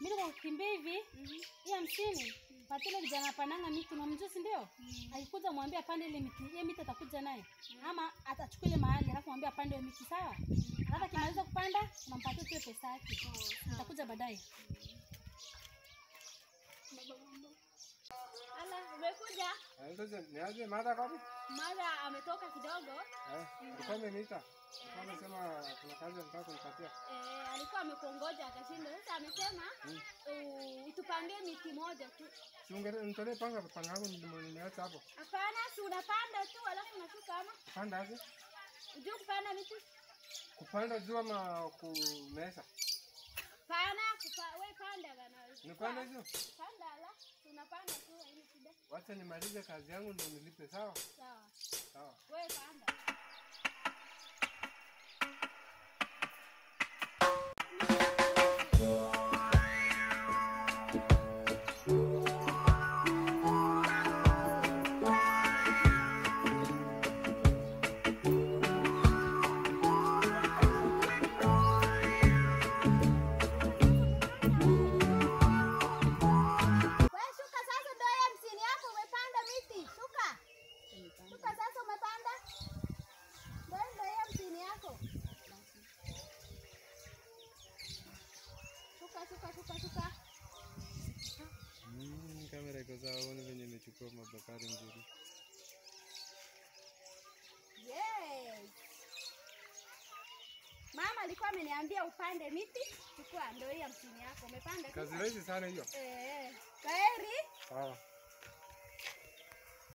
Mimi niko kukimbia hivi. Hii hamsini. Patile vijana pananga miti na mjusi ndio. Akikuja mwambie apande ile miti. Ile miti atakuja naye. Ama atachukua ile mahali alafu mwambie apande ile miti sawa? Alafu akimaliza kupanda unampatia tu pesa yake. Atakuja baadaye. Ala, umekuja? Eh, Sasa niaje mada kapi? Mara ametoka kidogo. Eh, alikuwa ameniita. Alikuwa amesema kuna kazi anataka kunipatia. Eh, alikuwa amekongoja akashinda. Sasa amesema uh, utupangie miti moja tu. Si ungere nitolee panga panga yangu ndio nimeacha hapo. Hapana, si unapanda tu alafu unashuka ama Kupanda aje? ujue kupanda miti? Kupanda juu ama kumesa? Pana, kupa, we panda bana. Nipande juu. Panda ala, si unapanda tu haina shida. Wacha nimalize kazi yangu ndio nilipe sawa? Sawa. Sawa. We panda. We shuka sasa, ndio ya hamsini yako umepanda miti. Shuka. Shuka sasa umepanda. Ndio ndio ya hamsini yako. Shuka shuka shuka shuka. Mm, kamera iko sawa, uone venye imechukua mabakari nzuri. Yes. Mama alikuwa ameniambia upande miti. Chukua ndio hii hamsini yako. Umepanda Kazi shuka. rahisi sana hiyo. Eh. Kwaheri. Sawa.